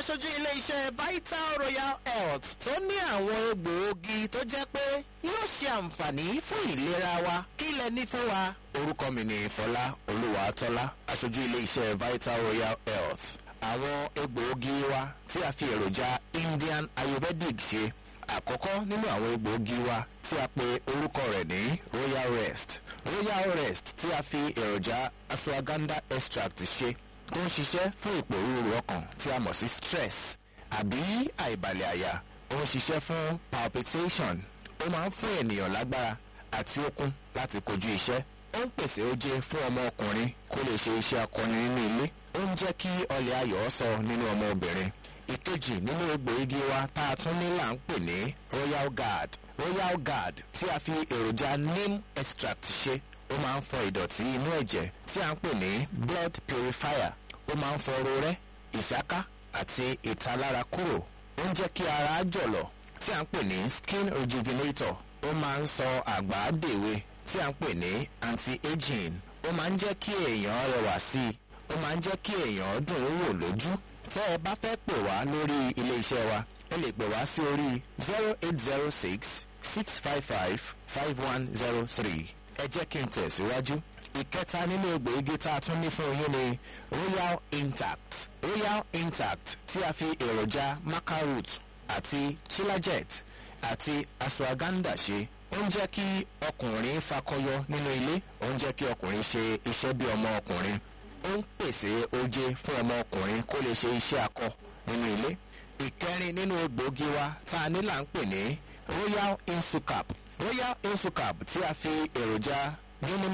aṣojú ilé-iṣẹ́ vital royal health tó ní àwọn egbòogi tó jẹ́ pé yóò ṣe àǹfààní fún ìlera wa kí lẹ ní fún wa. orúkọ mi ni fọlá olúwàtọ́lá aṣojú ilé-iṣẹ́ vital royal health àwọn egbòogi wa tí a fi èròjà indian ayurvedic ṣe àkọ́kọ́ nínú àwọn egbòogi wa tí a pe orúkọ rẹ̀ ní royal rest royal rest tí a fi èròjà ashwagandha extract ṣe tó ń ṣiṣẹ́ fún ìpòrúurú ọkàn tí a mọ̀ sí stress àbí àìbalẹ̀ àyà ó ń ṣiṣẹ́ fún palpitation ó máa ń fún ènìyàn lágbára àti okun láti kojú iṣẹ́ ó ń pèsè oje fún ọmọ ọkùnrin kó lè ṣe iṣẹ́ akọni nínú ilé ó ń jẹ́ kí ọlẹ̀ ayọ̀ sọ nínú ọmọ obìnrin ìkejì nínú egbòogi wa tá a tún ní là ń pè ní royal guard royal guard tí a fi èròjà neem extract ṣe ó máa ń fọ ìdọ̀tí inú ẹ̀jẹ̀ tí a ń pè ní blood purifier ó máa ń fọ rorẹ́ ìsáká àti ìtalára kúrò ó ń jẹ́ kí ara jọ̀lọ̀ tí a ń pè ní skin rejuvenator ó máa ń sọ àgbà dèwe tí a ń pè ní anti-aging ó máa ń jẹ́ kí èèyàn rẹwà sí i ó máa ń jẹ́ kí èèyàn dùn ún wò lójú tẹ́ ẹ bá fẹ́ pè wá lórí ilé iṣẹ́ wa ẹ lè pè wá sí orí zero eight zero six six five five five one zero three ẹ jẹ́ kí n tẹ̀síwájú. ìkẹta nínú egbòogi tá a tún ní fún yín ni royal intact royal intact tí a fi èròjà macaroot àti chilajet àti ashwagandha ṣe ó ń jẹ́ kí ọkùnrin fakọyọ nínú ilé ó ń jẹ́ kí ọkùnrin ṣe iṣẹ́ bí ọmọ ọkùnrin ó ń pèsè oje fún ọmọ ọkùnrin kó lè ṣe iṣẹ́ akọ nínú ilé ìkẹrin nínú egbòogi wa tá a ní là ń pè ní royal insucap royal insucap tí a fi èròjà